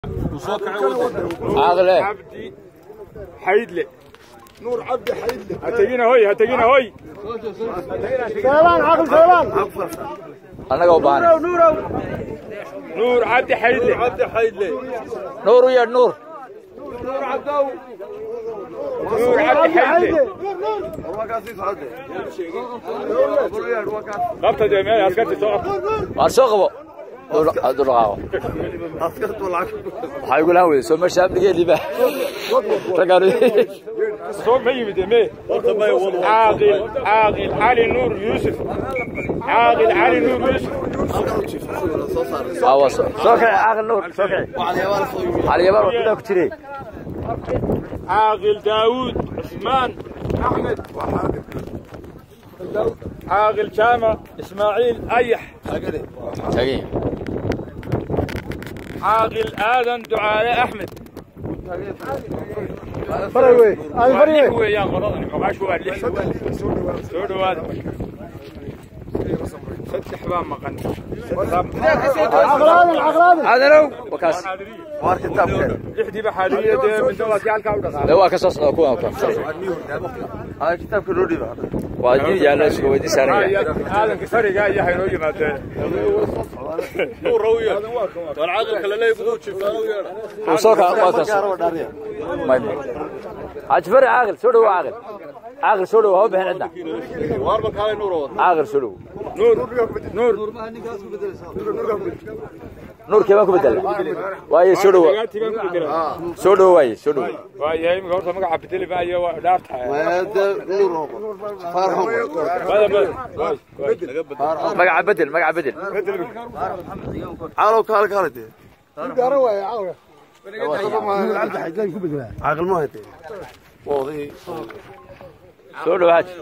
عاقله عبدي حيدلي نور عبدي حيدلي هتجينا هوي هتجينا هوي سيلان عقل سيلان anaga u baahan نور عبدي حيدلي عبدي حيدلي nuur u yeedh nuur نور عبدو نور عبدي حيدلي هو كاسيس عبدي قبطة جميل هسكت سوق waar soo qabo hadduu dhaqaaqo اسكت والعكس waxaa igu lahan weyday soo meesha amnigeedii ba raggaan سوق ما يمد مي عاقل عاقل علي نور يوسف عاقل علي نور يوسف waa soo soo kici caaqil nuur soo kici xaliyabaan waa bidaa ku jiray عاقل داوود عثمان احمد عاقل جامع اسماعيل ايح tagin عاقل ادم دعاء احمد فريوي اي فريوي هو يا قرضني ما شو اللي سو دواد ست حبان مقن عقلان عقلان aadanow wakaas وار كتاب لحدي بحالية من دولة يالك او de waa ka soo socda kuwan kan هاي كتاب كلوري بقى waa diin yaalla isugu weydii saaran yahay هذا كسرق يا هينو يماتين uu soo kaa waa kaas may may ajfari caaqil soo dhow caaqil caaqil soo dhow haba bixin cidna caaqil soo dhow نور نور nuurkii baan ku bedela waaye soo dhow soo dhow waaye soo dhow waayahay imika horta magaca bedeli maayo waa dhaartahay هذا نور فارهم bada bada magaca bedel magaca bedel عالو كال كالتي عقل ما هتي واضي soo dhow haaji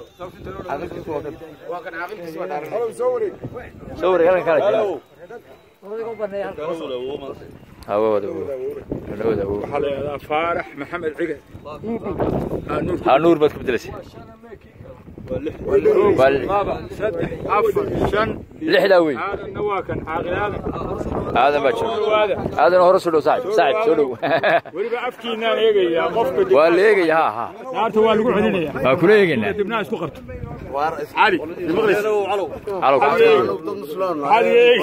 soo wareeg halkan kala jira hawada hawada waxaa la yidhahdaa faarax maxamed ciga ha nuur baad ku bedelasay waa laba saddex afar shan lixdaa wey aadanna waa kan caaqil aadan aadan baa jooga dhawaada aadan hore soo dhow saaxib saaxib soo dhow weliba afkiinaan eegayaa qofka dib- waa la eegaya ha ha naarta waa lagu celinaya waa kula eegaynaa dibnaha isku qabto cali calow cali eeg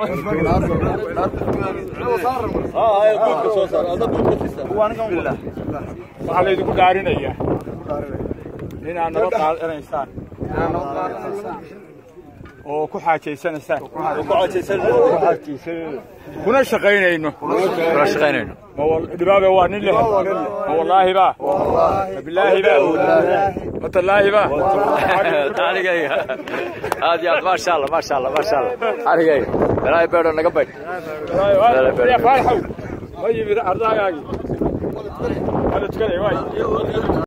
waxaa laydinku dhaarinayaa inaad nabad qaadanaysaan oo ku xaajaysanaysaan kuna shaqaynayno kula shaqaynayno ma wal- dhibaabe waa nin leh ma wallaahi ba ma bilaahi ba ma tallaahi ba anigayga aad iyo aad maasha allah maasha allah maasha allah anigayga ilaahay beedho naga baydh Ya faarxow ma yimid ardaagaagii hada tukanay waay